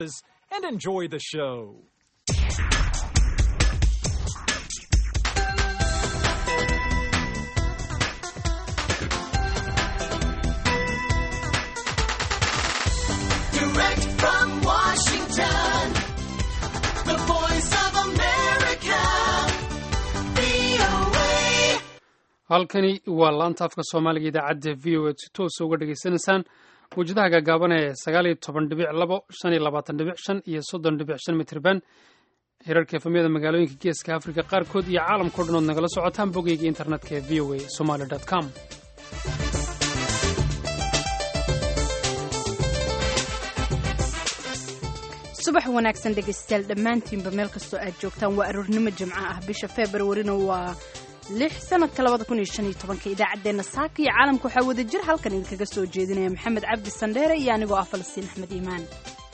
and enjoy the show. Direct from Washington, the voice of America, VOA. halkani waa laanta afka soomaaliga idaacadda v o a si toosa uga dhegaysanaysaan mawjadaha gaagaaban ee sagaal iyo toban dhibic labo shan iyo labaatan dhibic shan iyo soddon dhibic shan mitirban hirarka efamyada magaalooyinka geeska afrika qaarkood iyo caalamkao dhan ood nagala socotaan bogeyga internetka ee v o a somaly com subax wanaagsan dhegaystayaal dhammaantiinba meel kastoo aad joogtaan waa aroornimo jimco ah bisha februarina waa lix sanadka labada kun iyo shan iyo tobanka idaacaddeenna saaka iyo caalamka waxaa wada jir halkan idinkaga soo jeedinaya maxamed cabdi sandheere iyo anigoo ah falastiin axmed iimaan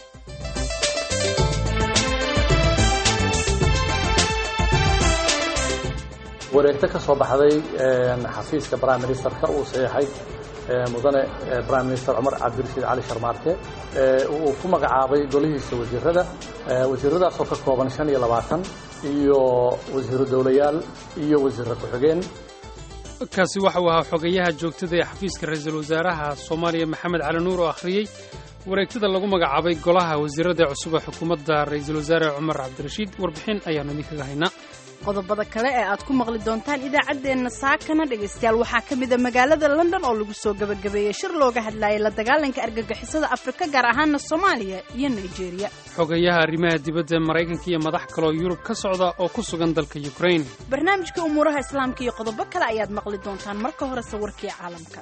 wareegto ka soo baxday xafiiska prime ministerka uu saxeexay mudane prime minister cumar cabdirashiid cali sharmaarke uu ku magacaabay golihiisa wasiirada wasiiradaasoo ka kooban shan iyo labaatan iyo wasiiro dowlayaal iyo wasiirra ku-xigeen kaasi waxa uu ahaa xogayaha joogtada ee xafiiska ra-iisul wasaaraha soomaaliya maxamed cali nuur oo akhriyey wareegtada lagu magacaabay golaha wasiirada cusub ee xukuumadda ra-iisul wasaare cumar cabdirashiid warbixin ayaanu idinkaga haynaa qodobada kale ee aad ku maqli doontaan idaacaddeenna saakana dhegaystayaal waxaa ka mid a magaalada london oo lagu soo gebagabeeyey shir looga hadlayay la dagaalanka argagixisada afrika gaar ahaana soomaaliya iyo nigeria xogayaha arrimaha dibadda ee maraykanka iyo madax kaloo yurub ka socda oo ku sugan dalka ukrain barnaamijka umuuraha islaamka iyo qodobo kale ayaad maqli doontaan marka hore sawirkii caalamka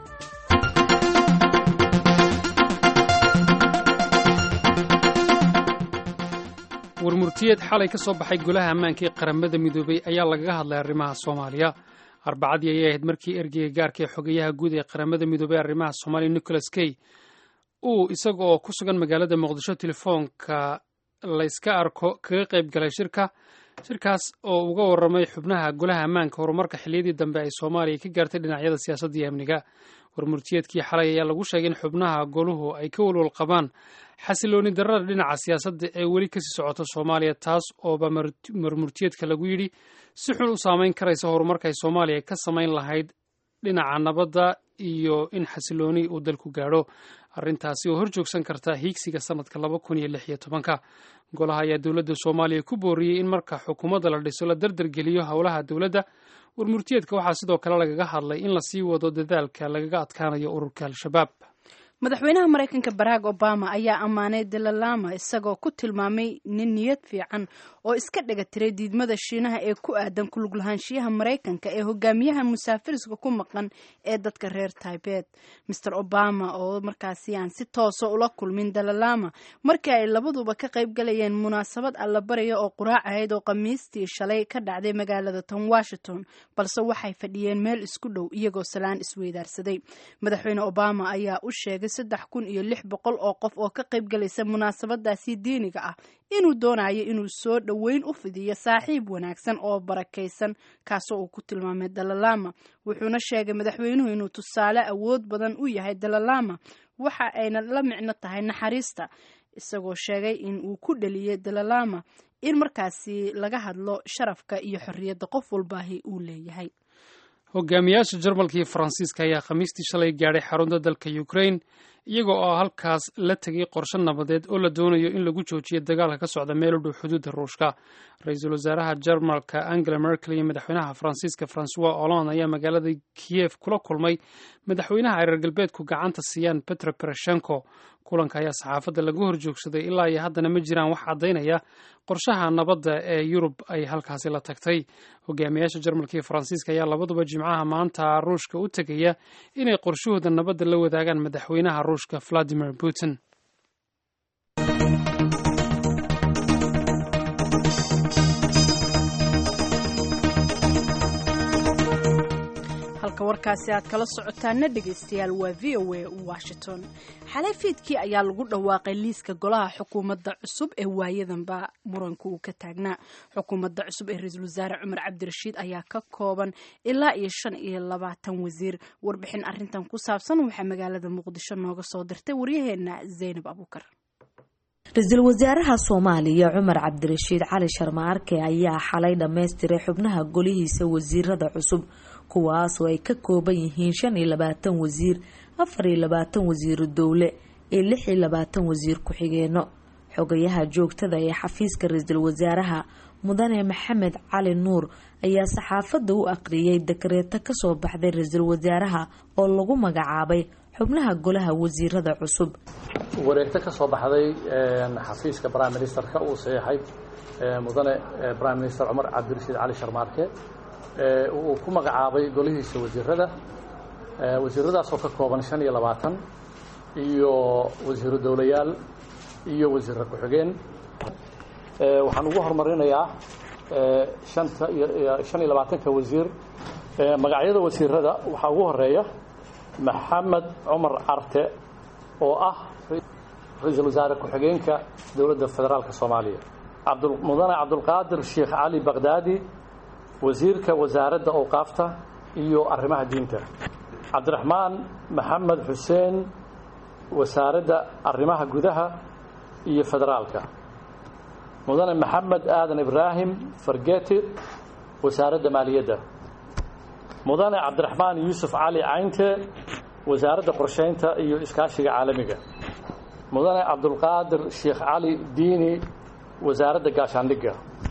warmurtiyeed xalay ka soo baxay golaha ammaanka ee qaramada midoobay ayaa lagaga hadlay arrimaha soomaaliya arbacadii ayay ahayd markii ergeyga gaarka ee xogayaha guud ee qaramada midoobey arrimaha soomaaliya nicholas key uu isaga oo ku sugan magaalada muqdisho telefoonka layska arko kaga qayb galay shirka shirkaas oo uga warramay xubnaha golaha ammaanka horumarka xilliyadii dambe ay soomaaliya ka gaartay dhinacyada siyaasadda iyo amniga warmurtiyeedkii xalay ayaa lagu sheegay in xubnaha goluhu ay ka walwal qabaan xasilooni darrada dhinaca siyaasadda ee weli kasii socota soomaaliya taas ooba marmurtiyeedka lagu yidhi si xun u saameyn karaysa horumarka ay soomaaliya ka samayn lahayd dhinaca nabadda iyo in xasilooni uu dalku gaadho arrintaasi oo hor joogsan karta hiigsiga sanadka laba kun iyo lix iyo tobanka golaha ayaa dowladda soomaaliya ku booriyey in marka xukuumadda la dhiso la dardargeliyo howlaha dowladda warmurtiyeedka waxaa sidoo kale lagaga hadlay in lasii wado dadaalka lagaga adkaanayo ururka al-shabaab madaxweynaha maraykanka barack obama ayaa ammaanay dalalama isagoo ku tilmaamay nin niyad fiican oo iska dhega tiray diidmada shiinaha ee ku aadan ku luglahaanshiyaha maraykanka ee hogaamiyaha musaafiriska ku maqan ee dadka reer tibet master obama oo markaasi aan si toosa ula kulmin dalalama markii ay labaduba ka qayb galayeen munaasabad allabaraya oo quraac ahayd oo khamiistii shalay ka dhacday magaalada tan washington balse waxay fadhiyeen meel isku dhow iyagoo salaan isweydaarsaday madaxweyne obama ayaa u sheegay saddex kun iyo lix boqol oo qof oo ka qayb galaysa munaasabadaasi diiniga ah inuu doonayo inuu soo dhoweyn u fidiyo saaxiib wanaagsan oo barakaysan kaasoo uu ku tilmaamay dalalama wuxuuna sheegay madaxweynuhu inuu tusaale awood badan u yahay dalalama waxa ayna la micno tahay naxariista isagoo sheegay in uu ku dhaliyay dalalama in markaasi laga hadlo sharafka iyo xorriyadda qof walbaahi uu leeyahay hogaamiyaasha jarmalka iyo faransiiska ayaa khamiistii shalay gaadhay xarunta dalka ukrain iyaga oo halkaas la tegay qorshe nabadeed oo la doonayo in lagu joojiyo dagaalka ka socda meel u dhow xuduudda ruushka ra-iisul wasaaraha jarmalka angela merkel iyo madaxweynaha faransiiska francois hollande ayaa magaalada kiyef kula kulmay madaxweynaha ay reer galbeedku gacanta siiyaan petro poroshenko kulanka ayaa saxaafadda laga horjoogsaday ilaa iyo haddana ma jiraan wax caddaynaya qorshaha nabadda ee yurub ay halkaasi la tagtay hogaamiyaasha jarmalka iyo faransiiska ayaa labaduba jimcaha maanta ruushka u tegaya inay qorshahooda nabadda la wadaagaan madaxweynaha ruushka valadimir putin halka warkaasi aad kala socotaana dhegaystayaal waa v o a washington xalay fiidkii ayaa lagu dhawaaqay liiska golaha xukuumadda cusub ee waayadanba muranka uu ka taagnaa xukuumadda cusub ee ra-iisul wasaare cumar cabdirashiid ayaa ka kooban ilaa iyo shan iyo labaatan wasiir warbixin arintan ku saabsan waxaa magaalada muqdisho nooga soo dirtay waryaheena zaynab abuukar ra-iisul wasaaraha soomaaliya cumar cabdirashiid cali sharmaarke ayaa xalay dhammaystiray xubnaha golihiisa wasiirada cusub kuwaasoo ay ka kooban yihiin shan iyo labaatan wasiir afar iyo labaatan wasiiru dowle iyo lix iyo labaatan wasiir ku-xigeeno xogayaha joogtada ee xafiiska ra-iisul wasaaraha mudane maxamed cali nuur ayaa saxaafadda u aqriyay dakareeto kasoo baxday ra-iisul wasaaraha oo lagu magacaabay xubnaha golaha wasiirada cusub wareegto ka soo baxday xafiiska prime ministerka uu saxeexay mudane prime minister cumar cabdirashiid cali sharmaarke uu ku magacaabay golihiisa wasiirada wasiiradaasoo ka kooban shan iyo labaatan iyo wasiiru dowlayaal iyo wasiirra ku-xigeen waxaan ugu horumarinayaa shanta iyo shan iyo labaatanka wasiir magacyada wasiirada waxaa ugu horeeya maxamed cumar carte oo ah ra-iisul wasaare ku-xigeenka dowladda federaalka soomaaliya mudane cabdulqaadir sheekh cali baqdaadi wasiirka wasaaradda awqaafta iyo arrimaha diinta cabdiraxmaan maxamed xuseen wasaaradda arrimaha gudaha iyo federaalka mudane maxamed aadan ibraahim fargeti wasaaradda maaliyadda mudane cabdiraxmaan yuusuf cali caynte wasaaradda qorsheynta iyo iskaashiga caalamiga mudane cabdulqaadir sheekh cali diini wasaaradda gaashaandhigga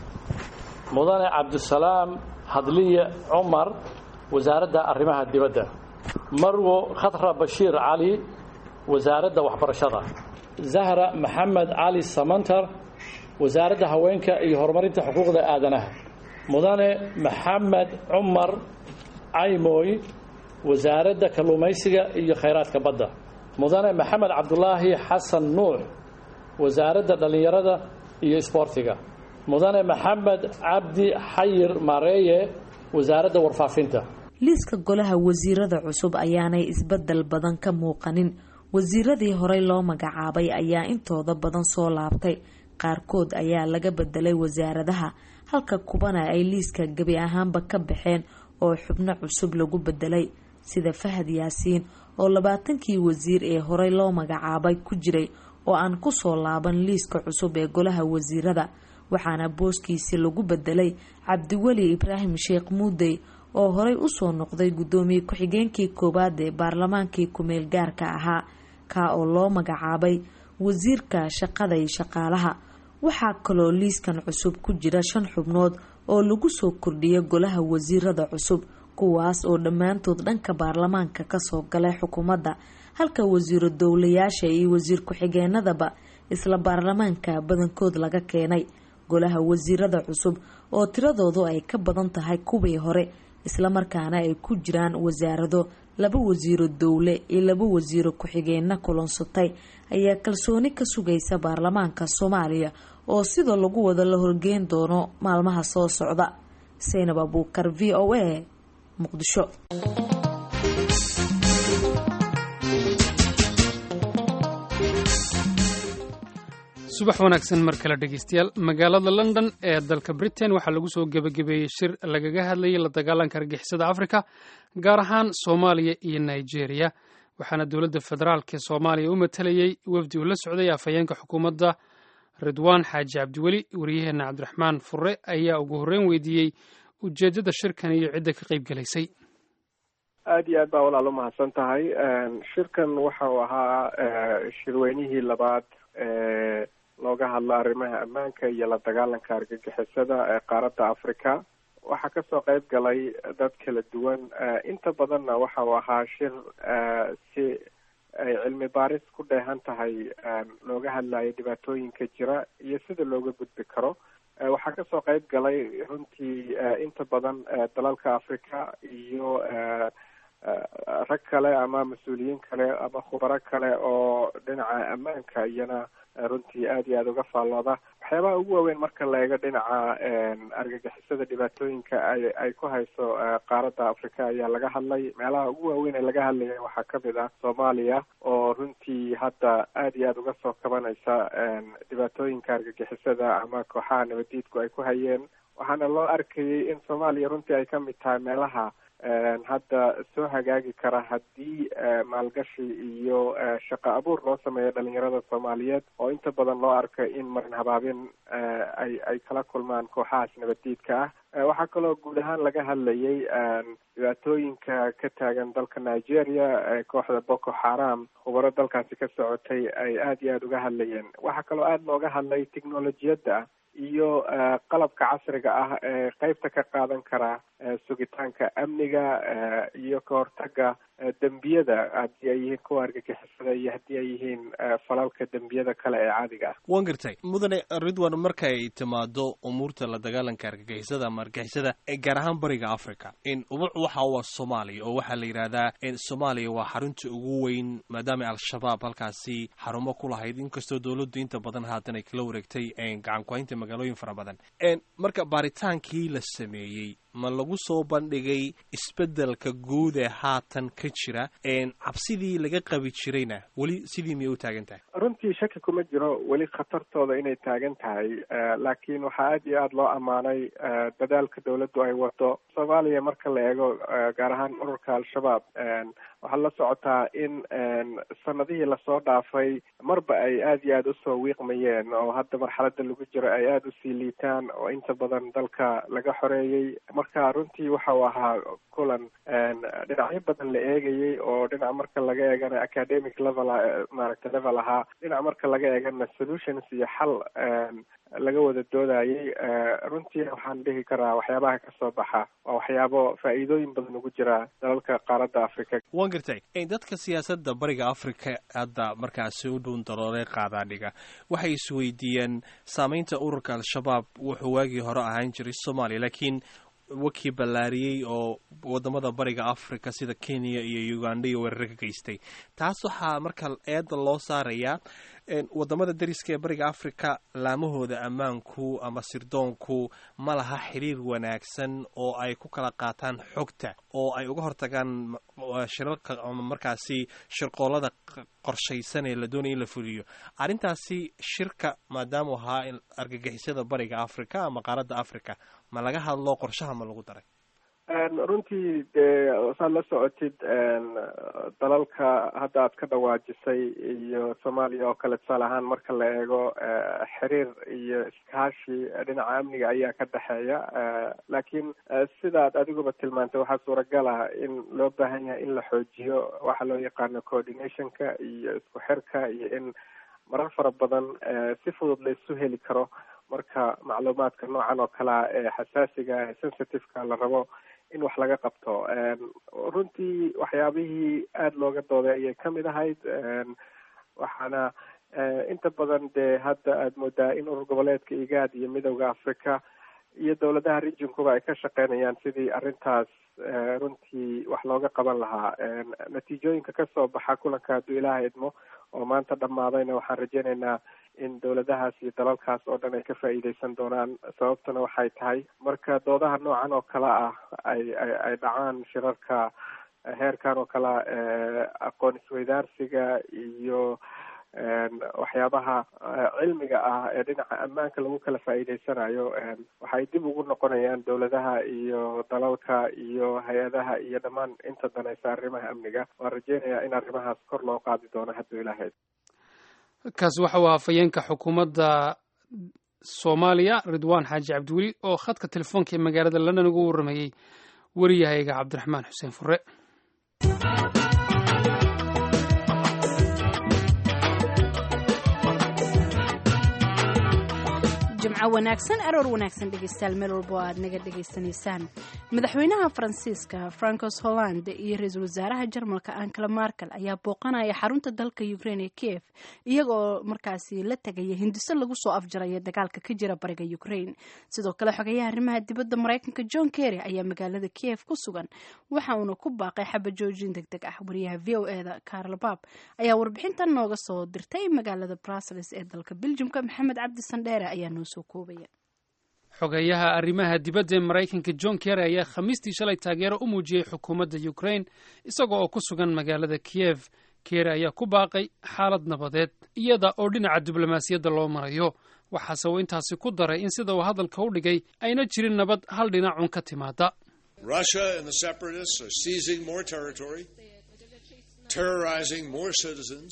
mudane cabdisalaam hadliye cumar wasaaradda arrimaha dibadda marwo khatra bashiir cali wasaaradda waxbarashada zahra maxamed cali samantar wasaaradda haweenka iyo horumarinta xuquuqda aadanaha mudane maxamed cumar caymooy wasaaradda kalluumaysiga iyo khayraadka badda mudane maxamed cabdulaahi xasan nuux wasaaradda dhallinyarada iyo isboortiga mudane maxamed cabdi xayir mareeye wasaaradda warfaafinta liiska golaha wasiirada cusub ayaanay isbedel badan ka muuqanin wasiiradii horey loo magacaabay ayaa intooda badan soo laabtay qaarkood ayaa laga bedelay wasaaradaha halka kubana ay liiska gebi ahaanba ka baxeen oo xubno cusub lagu bedelay sida fahad yaasiin oo labaatankii wasiir ee horey loo magacaabay ku jiray oo aan kusoo laaban liiska cusub ee golaha wasiirada waxaana booskiisi lagu bedelay cabdiweli ibraahim sheekh muudey oo horey usoo noqday guddoomiye ku-xigeenkii koowaad ee baarlamaankii ku-meel gaarka ahaa kaa oo loo magacaabay wasiirka shaqada iyo shaqaalaha waxaa kaloo liiskan cusub ku jira shan xubnood oo lagu soo kordhiyay golaha wasiirada cusub kuwaas oo dhammaantood dhanka baarlamaanka kasoo galay xukuumadda halka wasiiro dowlayaasha iyo wasiir ku-xigeenadaba isla baarlamaanka badankood laga keenay golaha wasiirada cusub oo tiradoodu ay ka badan tahay kuwii hore islamarkaana ay ku jiraan wasaarado laba wasiiro dowle iyo laba wasiiro ku-xigeenna kulansatay ayaa kalsooni ka sugaysa baarlamaanka soomaaliya oo sidoo lagu wada la horgeyn doono maalmaha soo socda saynab abuukar v o a muqdisho subax wanaagsan mar kale dhegeystayaal magaalada london ee dalka britain waxaa lagu soo gebagabeeyey shir lagaga hadlayay la dagaalanka argixisada afrika gaar ahaan soomaaliya iyo nigeria waxaana dowladda federaalk ee soomaaliya u matalayey wafdi uu la socday afhayeenka xukuumadda ridwaan xaaji cabdiweli waryaheena cabdiraxmaan fure ayaa ugu horreyn weydiiyey ujeeddada shirkan iyo cidda ka qayb gelaysay aada iyo aad baa walaal umahadsan tahay shirkan waxa uu ahaa shirweynihii labaad ee looga hadlo arrimaha ammaanka iyo la dagaalanka argagixisada ee qaaradda africa waxaa kasoo qeyb galay dad kala duwan inta badanna waxa uu ahaa shir si ay cilmi baaris ku dheehan tahay looga hadlayo dhibaatooyinka jira iyo sida looga gudbi karo waxaa kasoo qeyb galay runtii inta badan dalalka africa iyo rag kale ama mas-uuliyiin kale ama khubaro kale oo dhinaca ammaanka iyana runtii aada iyo aada uga faallooda waxyaabaha ugu waaweyn marka la eego dhinaca argagixisada dhibaatooyinka ay ay ku hayso qaaradda africa ayaa laga hadlay meelaha ugu waaweyn ee laga hadlaya waxaa kamid ah soomaaliya oo runtii hadda aada iyo aada uga soo kabanaysa dhibaatooyinka argagixisada ama kooxaha nabadiidku ay ku hayeen waxaana loo arkayay in soomaaliya runtii ay kamid tahay meelaha hadda soo hagaagi kara haddii maalgashi iyo shaqo abuur loo sameeyo dhalinyarada soomaaliyeed oo inta badan loo arka in marin habaabin ay ay kala kulmaan kooxahaas nabaddiidka ah waxaa kaloo guud ahaan laga hadlayay dhibaatooyinka ka taagan dalka nigeria kooxda boko haram khubaro dalkaasi ka socotay ay aada iyo aada uga hadlayeen waxaa kaloo aada looga hadlay technolojiyadda iyo qalabka casriga ah ee qeybta ka qaadan kara sugitaanka amniga iyo ka hortaga dembiyada haddii ay yihiin kuwa argagixisada iyo haddii ay yihiin falalka dembiyada kale ee caadiga ah waan gartay mudane ridwan markay timaado umuurta la dagaalanka argagixisada ama argagixisada gaar ahaan bariga africa ubuc waxa waa soomaaliya oo waxaa la yidhahdaa soomaaliya waa xarunta ugu weyn maadaama al-shabaab halkaasi xarumo ku lahayd inkastoo dowladdu inta badan haatan ay kala wareegtay gacan ku-haynta magaalooyin fara badan marka baaritaankii la sameeyey ma lagu soo bandhigay isbeddelka guud ee haatan ka jira cabsidii laga qabi jirayna weli sidii miyay u taagan tahay runtii shaki kuma jiro weli khatartooda inay taagan tahay laakiin waxaa aada iyo aada loo ammaanay dadaalka dawladdu ay wado soomaaliya marka la eego gaar ahaan ururka al-shabaab waxaad la socotaa in sanadihii lasoo dhaafay marba ay aada iyo aada usoo wiiqmayeen oo hadda marxalada lagu jiro ay aada usii liitaan oo inta badan dalka laga xoreeyey marka runtii waxa uu ahaa kulan dhinacyo badan la eegayay oo dhinac marka laga eegana academic level maaragta level ahaa dhinac marka laga eegana solutions iyo xal laga wada doodayay runtii waxaan dhihi karaa waxyaabaha kasoo baxa waa waxyaabo faa'iidooyin badan ugu jira dalalka qaaradda africa waan gartay dadka siyaasadda bariga africa hadda markaasi u dhuun darooley qaadaadhiga waxay isweydiiyeen saameynta ururka al-shabaab wuxuu waagii hore ahaan jiray soomaaliya laakiin wakii ballaariyey oo wadamada bariga africa sida kenya iyo uganda iyo weerare ka geystay taas waxaa marka eedda loo saarayaa wadamada dariska ee bariga africa laamahooda ammaanku ama sirdoonku ma laha xiriir wanaagsan oo ay ku kala qaataan xogta oo ay uga hortagaan shirarka ama markaasi shirqoolada qorshaysan ee la doonaya in la fuliyo arrintaasi shirka maadaamuu ahaa argagixisada bariga africa ama qaaradda africa ma laga hadlo qorshaha ma lagu daray runtii dee saad la socotid dalalka hadda aad ka dhawaajisay iyo soomaaliya oo kale tusaale ahaan marka la eego xiriir iyo iskaashi dhinaca amniga ayaa ka dhexeeya laakiin sidaad adiguba tilmaantay waxaa suuragal ah in loo baahan yahay in la xoojiyo waxa loo yaqaano coordinationka iyo isku xirka iyo in marar fara badan si fudud la isu heli karo marka macluumaadka noocan oo kalea ee xasaasiga ee sensitiveka la rabo in wax laga qabto runtii waxyaabihii aada looga dooday ayay kamid ahayd waxaana inta badan dee hadda aada moodaa in urur goboleedka igaad iyo midowda africa iyo dowladaha regionkuba ay ka shaqeynayaan sidii arrintaas runtii wax looga qaban lahaa natiijooyinka kasoo baxa kulanka hadduu ilaaha idmo oo maanta dhammaadayna waxaan rajeynaynaa in dowladahaas iyo dalalkaas oo dhan ay ka faa'iideysan doonaan sababtuna waxay tahay marka doodaha noocan oo kale ah ay ay ay dhacaan shirarka heerkan oo kale aqoon isweydaarsiga iyo waxyaabaha cilmiga ah ee dhinaca ammaanka lagu kala faa'iideysanayo waxay dib ugu noqonayaan dowladaha iyo dalalka iyo hay-adaha iyo dhammaan inta danaysa arrimaha amniga waan rajeynayaa in arrimahaas kor loo qaadi doono hadduu ilaahayd kaasi waxa uu hafayeenka xukuumadda soomaaliya ridwaan xaaji cabdiweli oo khadka telefoonka ee magaalada london ugu warramayey wariyahayga cabdiraxmaan xuseen fure jimco wanaagsan aroor wanaagsan dhegeystayaal meel walba oo aad naga dhegaysanaysaan madaxweynaha faransiiska francos holland iyo ra-iisul wasaaraha jarmalka ankela markel ayaa booqanaya xarunta dalka ukraine ee kiev iyagoo markaasi la tegaya hindiso lagu soo afjaraya dagaalka ka jira bariga ukraine sidoo kale xogeyaha arrimaha dibadda maraykanka john kerry ayaa magaalada kiev ku sugan waxa uuna ku baaqay xaba joojin deg deg ah wariyaha v o eda carl bab ayaa warbixintan nooga soo dirtay magaalada brussels ee dalka beljumka maxamed cabdi sandheere ayaa noo soo koobaya xogeeyaha arrimaha dibadda ee maraykanka john kerry ayaa khamiistii shalay taageero u muujiyey xukuumadda ukraine isaga oo ku sugan magaalada kiyev kerry ayaa ku baaqay xaalad nabadeed iyada oo dhinaca diblomaasiyadda loo marayo waxaase uu intaasi ku daray in sida uu hadalka u dhigay ayna jirin nabad hal dhinacun ka timaada Russia and the separatists are seizing more territory, terrorizing more citizens,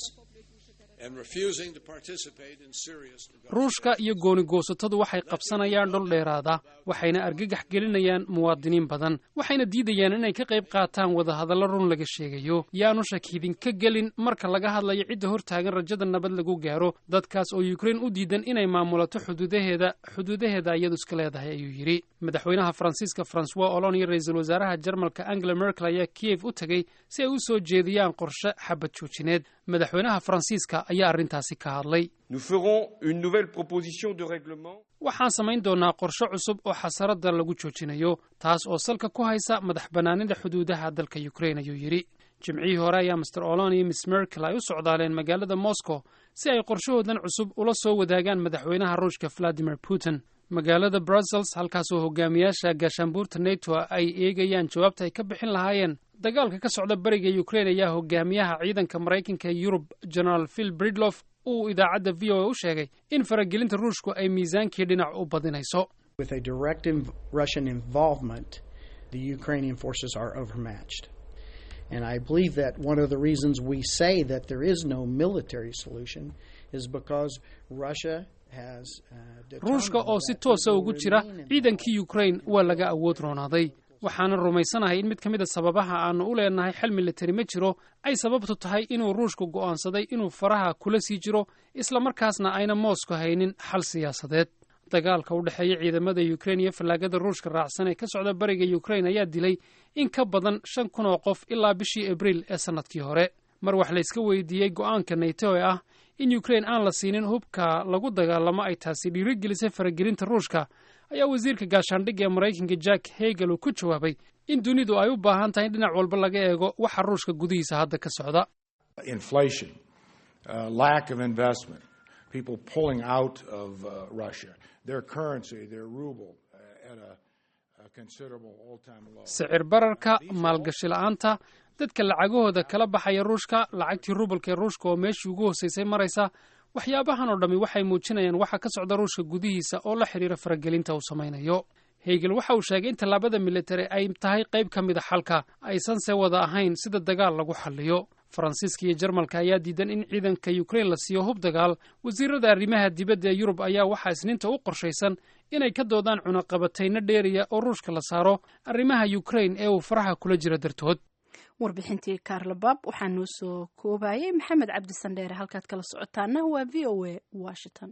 and refusing to participate in serious ruushka iyo goonigoosatadu waxay qabsanayaan dhul dheeraada waxayna argagax gelinayaan muwaadiniin badan waxayna diidayaan inay ka qayb qaataan wadahadallo run laga sheegayo yaanu shakidinka gelin marka laga hadlayo cidda hortaagan rajada nabad lagu gaaro dadkaas oo yukrain u diidan inay maamulato xuduudaheeda xuduudaheeda iyadu iska leedahay ayuu yidhi madaxweynaha faransiiska francois olon iyo ra-iisul wasaaraha jarmalka angela merkel ayaa kiev u tegey si ay u soo jeediyaan qorshe xabad joojineed madaxweynaha faransiiska ayaa arrintaasi ka hadlay Nous ferons une nouvelle proposition de règlement. waxaan samayn doonaa qorshe cusub oo xasarada lagu joojinayo taas oo salka ku haysa madax bannaanida xuduudaha dalka ukrain ayuu yidhi jimcihii hore ayaa master olon iyo miss merkel ay u socdaaleen magaalada moscow si ay qorshahoodan cusub ula soo wadaagaan madaxweynaha ruushka valadimir putin magaalada brussels halkaasoo hogaamiyaasha gaashaanbuurta neto ay eegayaan jawaabta ay ka bixin lahaayeen dagaalka ka socda bariga ukrain ayaa hogaamiyaha ciidanka maraykanka ee yurub generaal phil bridlof uu idaacadda v o a u sheegay in faragelinta ruushku ay miisaankii dhinac u badinayso With a direct inv- Russian involvement, the Ukrainian forces are overmatched. And I believe that one of the reasons we say that there is no military solution is because Russia has uh, ruushka oo si toosa ugu jira ciidankii ukrain waa laga awood roonaaday waxaana rumaysanahay in mid ka mid a sababaha aanu u leenahay xal militari ma jiro ay sababtu tahay inuu ruushku go'aansaday inuu faraha kula sii jiro islamarkaasna ayna moosko haynin xal siyaasadeed dagaalka u dhexeeya ciidamada ukrain iyo fallaagada ruushka raacsan ee ka socda bariga ukrain ayaa dilay in ka badan shan kun oo qof ilaa bishii abriil ee sannadkii hore mar wax layska weydiiyey go'aanka nato ee ah in ukrain aan la siinin hubka lagu dagaalamo ay taasi dhiirigelisay faragelinta ruushka ayaa wasiirka gaashaandhigga ee maraykanka jack hegel uu ku jawaabay in dunidu ay u baahan tahay in dhinac walba laga eego waxa ruushka gudihiisa hadda ka socda inflation, uh, lack of investment, people pulling out of uh, Russia, their currency, their ruble, uh, at a, a considerable all-time low. sicir bararka maalgashi la'aanta dadka lacagahooda kala baxaya ruushka lacagtii rubalka ee ruushka oo meeshii ugu hosaysay maraysa waxyaabahan oo dhammi waxay muujinayaan waxa ka socda ruushka gudihiisa oo la xidhiira faragelinta uu samaynayo hegel waxa uu sheegay in tallaabada militari ay tahay qayb ka mid a xalka aysanse wada ahayn sida dagaal lagu xalliyo faransiiska iyo jarmalka ayaa diidan in ciidanka ukrain la siiyo hub dagaal wasiirada arrimaha dibadda ee yurub ayaa waxaa isniinta u qorshaysan inay ka doodaan cunaqabatayno dheeriya oo ruushka la saaro arrimaha ukrain ee uu faraha kula jira dartood warbixintii kaarlabab waxaa noo soo koobayay maxamed cabdi sandheere halkaad kala socotaana waa v o a washington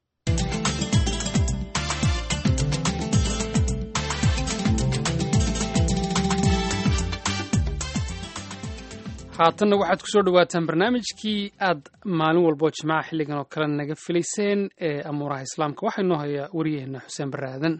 haatanna waxaad kusoo dhawaataan barnaamijkii aad maalin walboo jimcaha xilligan oo kale naga filayseen ee amuuraha islaamka waxaa inoo hayaa wariyaheenna xuseen barre aadan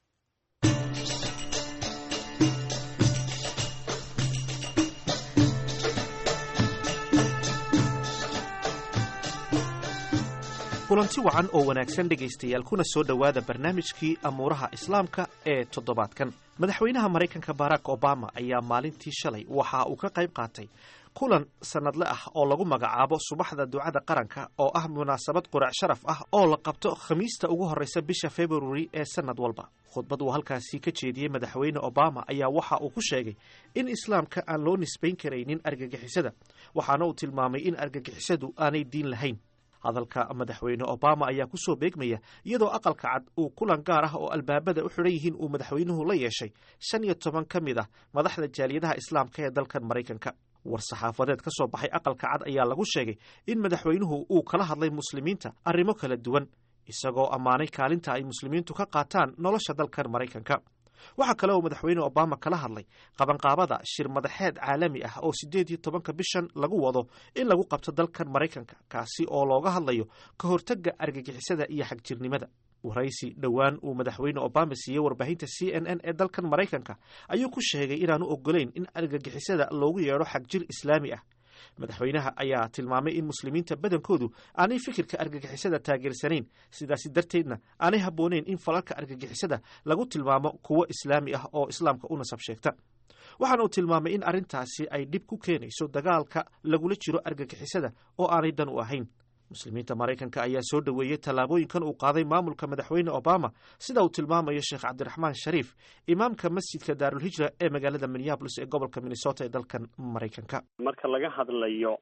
kulanti wacan oo wanaagsan dhegaystayaal kuna soo dhowaada barnaamijkii amuuraha islaamka ee toddobaadkan madaxweynaha maraykanka barack obama ayaa maalintii shalay waxa uu ka qayb qaatay kulan sannadle ah oo lagu magacaabo subaxda ducada qaranka oo ah munaasabad qurac sharaf ah oo la qabto khamiista ugu horreysa bisha februari ee sannad walba khudbad uu halkaasi ka jeediyey madaxweyne obama ayaa waxa uu ku sheegay in islaamka aan loo nisbayn karaynin argagixisada waxaana uu tilmaamay in argagixisadu aanay diin lahayn hadalka madaxweyne obama ayaa ku soo beegmaya iyadoo aqalka cad uu kulan gaar ah oo albaabada u xidhan yihiin uu madaxweynuhu la yeeshay shan iyo toban ka mid ah madaxda jaaliyadaha islaamka ee dalkan maraykanka war saxaafadeed ka soo baxay aqalka cad ayaa lagu sheegay in madaxweynuhu uu kala hadlay muslimiinta arrimo kala duwan isagoo ammaanay kaalinta ay muslimiintu ka qaataan nolosha dalkan maraykanka waxaa kale oo madaxweyne obama kala hadlay qabanqaabada shir madaxeed caalami ah oo siddeed iyo tobanka bishan lagu wado in lagu qabto dalkan maraykanka kaasi oo looga hadlayo ka hortagga argagixisada iyo xagjirnimada waraysi dhowaan uu madaxweyne obama siiyey warbaahinta c n n ee dalkan maraykanka ayuu ku sheegay inaanu ogolayn in argagixisada loogu yeedho xagjir islaami ah madaxweynaha ayaa tilmaamay in muslimiinta badankoodu aanay fikirka argagixisada taageersanayn sidaasi darteedna aanay habbooneyn in falalka argagixisada lagu tilmaamo kuwo islaami ah oo islaamka u nasab sheegta waxaana uu tilmaamay in arrintaasi ay dhib ku keenayso dagaalka lagula jiro argagixisada oo aanay dan u ahayn muslimiinta maraykanka ayaa soo dhoweeyey tallaabooyinkan uu qaaday maamulka madaxweyne obama sida uu tilmaamayo sheekh cabdiraxmaan shariif imaamka masjidka daarulhijra ee magaalada minneabolis ee gobolka minnesota ee dalkan maraykanka marka laga hadlayo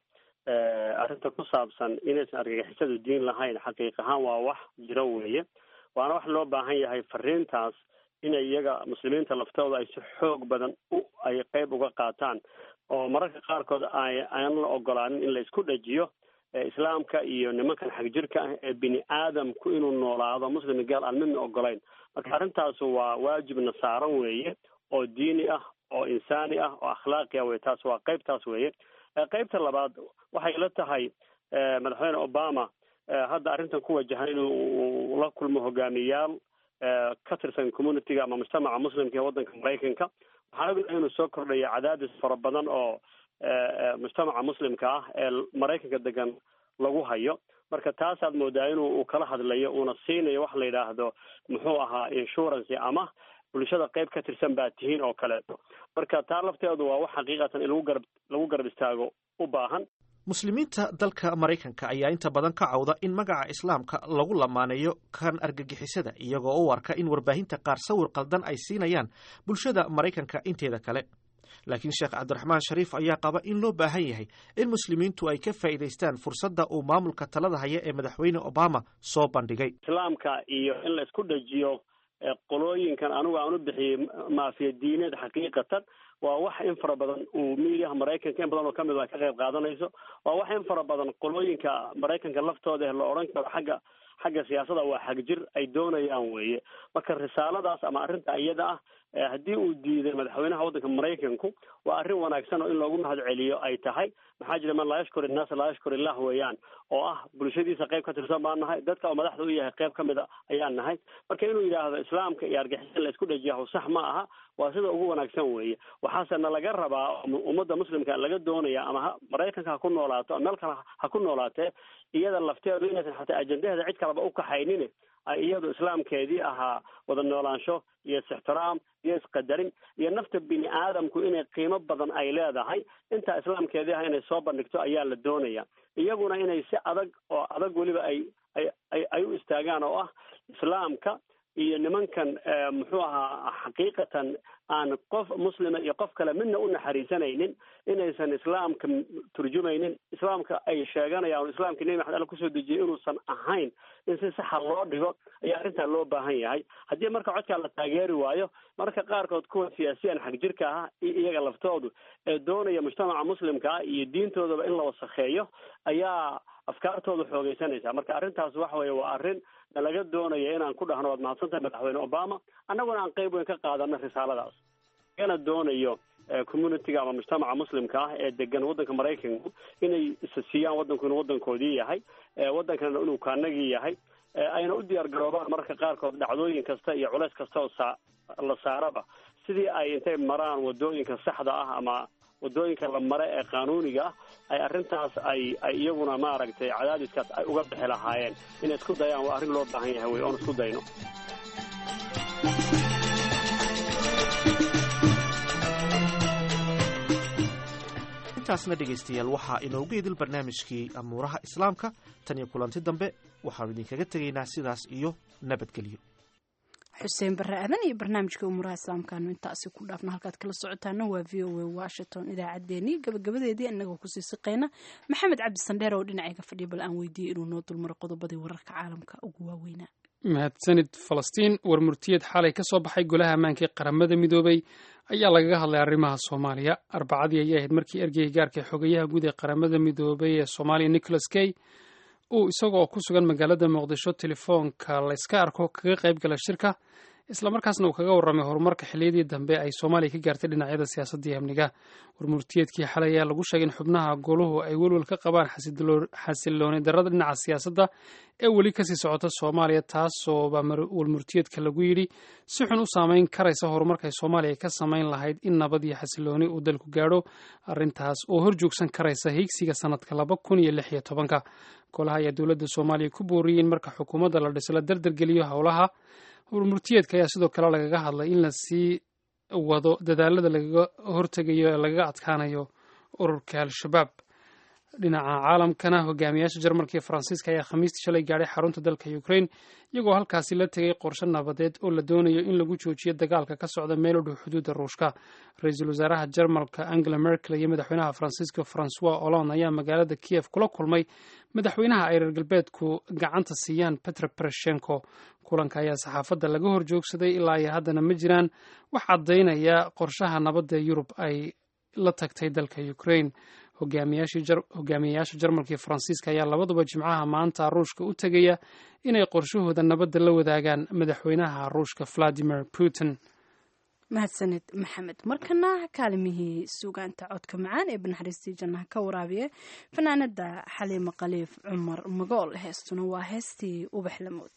arrinta ku saabsan inaysan argagixisadu diin lahayn xaqiiq ahaan waa wax jiro weeye waana wax loo baahan yahay fariintaas inay iyaga muslimiinta laftooda ay si xoog badan u ay qeyb uga qaataan oo mararka qaarkood ay aan la ogolaanin in la isku dhajiyo islaamka iyo nimankan xagjirka ah ee bini aadamku inuu noolaado muslim gaal aan midna ogolayn marka arrintaas waa waajibna saaran weeye oo diini ah oo insaani ah oo akhlaaqi ah wey taas waa qeybtaas weeye qeybta labaad waxay la tahay madaxweyne obama hadda arrintan ku wajahan inuu la kulmo hogaamiyaal ka tirsan communityga ama mujtamaca muslimka ee waddanka maraykanka waxaan ognahay inuu soo kordhaya cadaadis fara badan oo mujtamaca muslimka ah ee maraykanka degan lagu hayo marka taasaad moodaa inuu kala hadlayo uuna siinayo wax la yidhaahdo muxuu ahaa insurance ama bulshada qeyb ka tirsan baa tihiin oo kaleeto marka taa lafteedu waa wax xaqiiqatan in lagu garab lagu garab istaago u baahan muslimiinta dalka maraykanka ayaa inta badan ka cawda in magaca islaamka lagu lamaaneeyo kan argagixisada iyagoo u arka in warbaahinta qaar sawir qaldan ay siinayaan bulshada maraykanka inteeda kale laakiin sheekh cabdiraxmaan shariif ayaa qaba in loo baahan yahay in muslimiintu ay ka faa'iidaystaan fursadda uu maamulka talada haya ee madaxweyne obama soo bandhigay islaamka iyo in la isku dhajiyo qolooyinkan anigu aan u bixiyey maafiya diineed xaqiiqatan waa wax in fara badan uu miidiyaha maraykanka in badan oo kamid a ka qayb qaadanayso waa wax in fara badan qolooyinka maraykanka laftooda la odhan karo xagga xagga siyaasadda waa xagjir ay doonayaan weeye marka risaaladaas ama arrinta iyada ah haddii uu diiday madaxweynaha waddanka maraykanku waa arrin wanaagsan oo in loogu mahad celiyo ay tahay maxaa jira man laa yashkur innaasa laa yashkur illah weeyaan oo ah bulshadiisa qayb ka tirsan baan nahay dadka oo madaxda u yahay qayb kamid a ayaan nahay marka inuu yidhaahdo islaamka iyo argixisa la isku dhajiyahu sax ma aha waa sida ugu wanaagsan weeye waxaase na laga rabaa ummadda muslimka laga doonaya ama ha maraykanka ha ku noolaato ama meel kale ha ku noolaatee iyada lafteedu inaysan xataa ajendaheeda cid kaleba u kaxaynin ay iyadu islaamkeedii ahaa wada noolaansho iyo is-ixtiraam iyo isqadarin iyo nafta bini aadamku inay qiimo badan ay leedahay intaa islaamkeedii ah inay soo bandhigto ayaa la doonaya iyaguna inay si adag oo adag weliba ay ay ay u istaagaan oo ah islaamka iyo nimankan muxuu ahaa xaqiiqatan aan qof muslima iyo qof kale midna u naxariisanaynin inaysan islaamka turjumaynin islaamka ay sheeganayaan islaamka nebi maxamed alla kusoo dejiyay inuusan ahayn in si saxa loo dhigo ayaa arrintaa loo baahan yahay haddii marka codkaa la taageeri waayo marka qaarkood kuwa siyaasiyan xagjirka ah iyaga laftoodu ee doonaya mujtamaca muslimka ah iyo diintoodaba in la wasakheeyo ayaa afkaartooda xoogeysanaysa marka arrintaas waxa weeye waa arrin nalaga doonaya inaan ku dhahno waad mahadsantahay madaxweyne obama annaguna aan qeyb weyn ka qaadano risaaladaas lagana doonayo communityga ama mujtamaca muslimka ah ee degan waddanka maraykanku inay isa siiyaan waddanku inuu waddankoodii yahay waddankana inuu kaanagii yahay ayna u diyaar garoobaan mararka qaarkood dhacdooyin kasta iyo culeys kasta oo saa la saaraba sidii ay intay maraan wadooyinka saxda ah ama wadooyinka la mare ee qaanuuniga ah ay arrintaas ay ay iyaguna maaragtay cadaadiskaas ay uga bixi lahaayeen inay isku dayaan waa arrin loo baahan yahay wey oon isku dayno intaasna dhegaystayaal waxaa inoogu idil barnaamijkii amuuraha islaamka tan iyo kulanti dambe waxaanu idinkaga tegaynaa sidaas iyo nabadgelyo xuseen barre aadan iyo barnaamijka umuuraha islaamkaanu intaasi ku dhaafna halkaad kala socotaana waa v o a washington idaacaddeenii gabagabadeedii inagoo kusii siqayna maxamed cabdi sandheer oo dhinacayga fadhiya bal aan weydiiyey inuu noo dulmaro qodobadii wararka caalamka ugu waaweynaa mahadsanid falastiin war murtiyeed xalay ka soo baxay golaha ammaanka ee qaramada midoobay ayaa lagaga hadlay arrimaha soomaaliya arbacadii ayay ahayd markii ergeyga gaarka xogayaha guud ee qaramada midoobay ee soomaaliya nicholas kay uu isagoo ku sugan magaalada muqdisho telefoonka layska arko kaga qayb gala shirka islamarkaasna uu kaga warramay horumarka xilliyadii dambe ay soomaaliya ka gaartay dhinacyada siyaasadda iyo amniga warmurtiyeedkii xalay ayaa lagu sheegay in xubnaha goluhu ay welwel ka qabaan xasilooni darrada dhinaca siyaasadda ee weli kasii socota soomaaliya taasooba warmurtiyeedka lagu yidhi si xun u saameyn karaysa horumarkay soomaaliya ka samayn lahayd in nabad iyo xasilooni uu dalku gaadho arrintaas oo horjoogsan karaysa higsiga sanadka laba kun iyo lix iyo tobanka golaha ayaa dowladda soomaaliya ku booriyey in marka xukuumadda la dhiso la dardargeliyo howlaha warmurtiyeedka ayaa sidoo kale lagaga hadlay in lasii wado dadaalada lagaga hortegayo ee lagaga adkaanayo ururka al-shabaab dhinaca caalamkana hogaamiyaasha jarmalka iyo faransiiska ayaa khamiistii shalay gaadhay xarunta dalka ukraine iyagoo halkaasi la tegay qorshe nabadeed oo la doonayo in lagu joojiyo dagaalka ka socda meel u dhow xuduudda ruushka ra-iisul wasaaraha jarmalka angela merkel iyo madaxweynaha faransiiska francois hollande ayaa magaalada kiev kula kulmay madaxweynaha ay reer galbeedku gacanta siiyaan petro poroshenko kulanka ayaa saxaafadda laga hor joogsaday ilaa iyo haddana ma jiraan wax caddaynaya qorshaha nabadda yurub ay la tagtay dalka ukraine hogaamiyayaasha jarmalka iyo faransiiska ayaa labaduba jimcaha maanta ruushka u tegaya inay qorshahooda nabadda la wadaagaan madaxweynaha ruushka valadimir putin mahadsaned maxamed markana kaalimihii suugaanta codka macaan ee banaxariistii jannaha ka waraabiya fanaanada xaliimo khaliif cumar magool heestuna waa heestii ubax lamood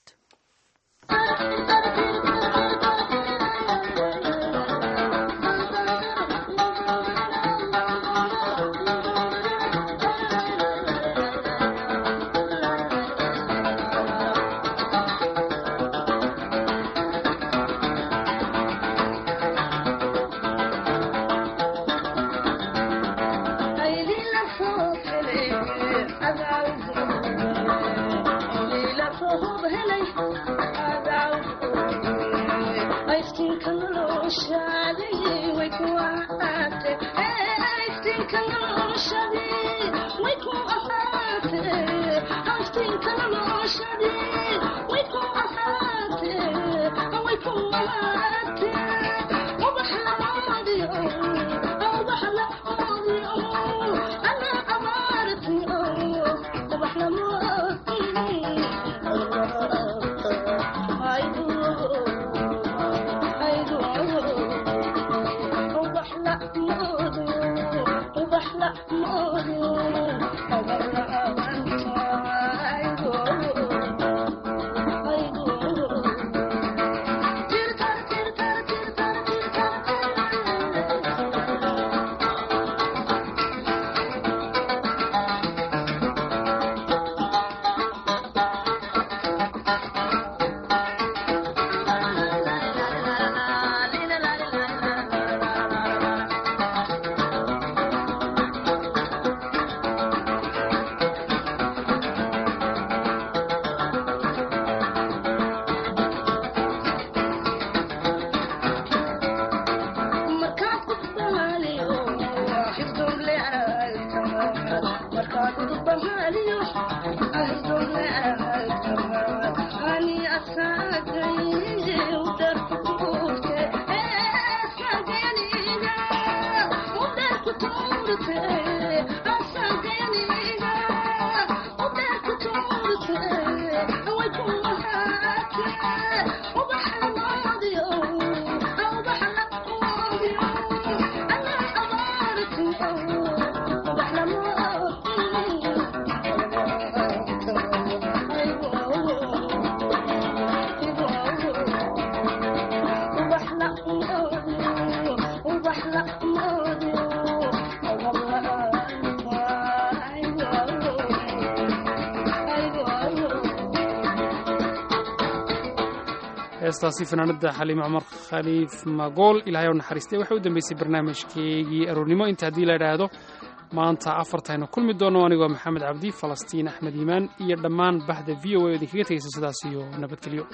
heestaasi fanaanada xaliime cumar khaliif magool ilaahay oo naxariistay waxay u dambeysay barnaamijkeygii aroornimo inta haddii la idhaahdo maanta afartaynu kulmi doono anigoo maxamed cabdi falastiin axmed iimaan iyo dhammaan bahda v o a oo idinkaga tegaysa sidaas iyo nabadgelyo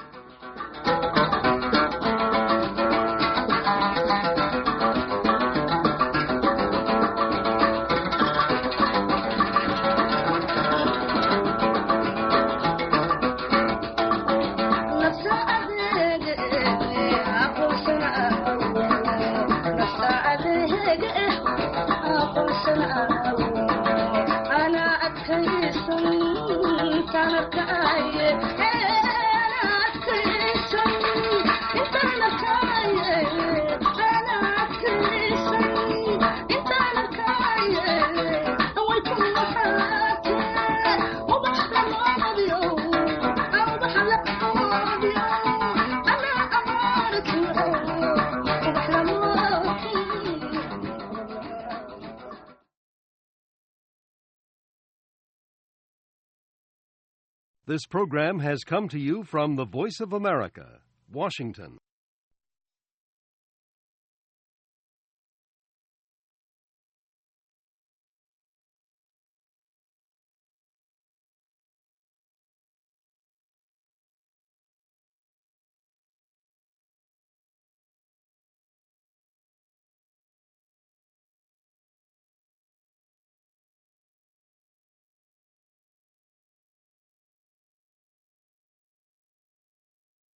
This program has come to you from the Voice of America, Washington.